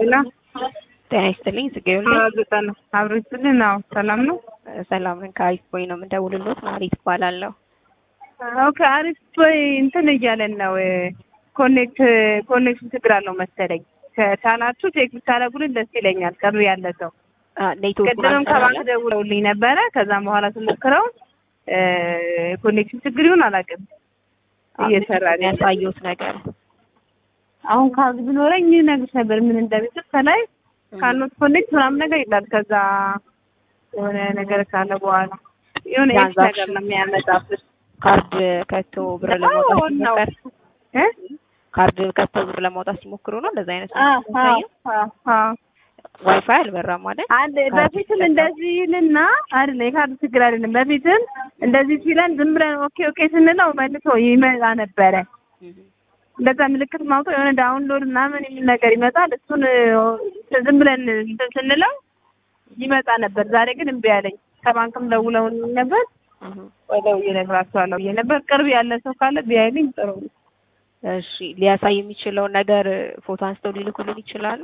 ሄሎ ጤና ይስጥልኝ ጽጌረዳ ዘጠና አብሮ ይስጥልን። አዎ ሰላም ነው። ሰላም ነን። ከአሪፍ ቦይ ነው የምንደውልሎት። ማሪት እባላለሁ። ኦኬ አሪፍ ቦይ እንትን እያለን ነው። ኮኔክት ኮኔክሽን ችግር አለው መሰለኝ። ከቻላችሁ ቼክ ብታደርጉልን ደስ ይለኛል። ቅርብ ያለ ሰው ኔትወርክ ቅድምም ከባንክ ደውለውልኝ ነበረ። ከዛም በኋላ ስሞክረው ኮኔክሽን ችግር ይሁን አላውቅም እየሰራ ነው። የሚያሳየውት ነገር አሁን ካርድ ቢኖረኝ ነግርሽ ነበር ምን እንደሚስል ከላይ ካኖት ኮኔክት ምናምን ነገር ይላል። ከዛ የሆነ ነገር ካለ በኋላ የሆነ ኤክስ ነገር ነው የሚያመጣብሽ። ካርድ ከቶ ብር ለማውጣት በጣም ነው። ሲሞከር እ? ካርድ ከቶ ብር ለማውጣት ሲሞክሩ ነው እንደዛ አይነት አ ነገር አ የሚያሳየው። አ ዋይፋይ አልበራም ማለት አንድ በፊትም እንደዚህ ይልና አይደለ የካርድ ችግር አይደለም። በፊትም እንደዚህ ሲለን ዝም ብለን ኦኬ ኦኬ ስንለው መልሶ ይመጣ ነበረ። እንደዛ ምልክት ማውጣት የሆነ ዳውንሎድ ምናምን የሚል ነገር ይመጣል። እሱን ዝም ብለን እንትን ስንለው ይመጣ ነበር። ዛሬ ግን እምቢ አለኝ። ከባንክም ደውለው ነበር ወይ ደውዬ እነግራቸዋለሁ ብዬ ነበር። ቅርብ ያለ ሰው ካለ ቢያይልኝ ጥሩ ነው። እሺ ሊያሳይ የሚችለውን ነገር ፎቶ አንስተው ሊልኩልን ይችላሉ።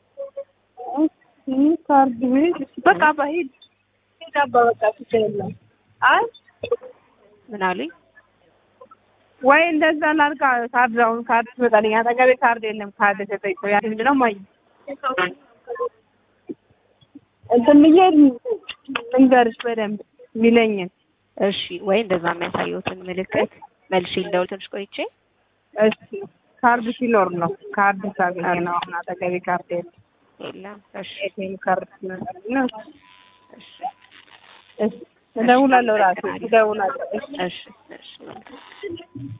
እሺ፣ ካርድ ቤት በቃ አባ ሂድ ሂድ አባ በቃ ችግር የለም። አይ ምን አሉኝ? ወይ እንደዛ ላድርግ። ካርድ አሁን ካርድ ትመጣልኝ። አጠገቤ ካርድ የለም። ካርድ ተጠይቆ ያ ምንድን ነው ማይ እንትን ብዬ ልንገርሽ በደንብ የሚለኝን እሺ ወይ እንደዛ የሚያሳየውትን ምልክት መልሼ ልደውል ትንሽ ቆይቼ። እሺ ካርድ ሲኖር ነው። ካርድ ሳገኘ ነው። አሁን አጠገቤ ካርድ የለም። የለም። እሺ ኤቲኤም ካርድ ሲመጣልኝ ነው። እሺ እሺ እደውላለሁ። ራሴ እደውላለሁ። እሺ እሺ እሺ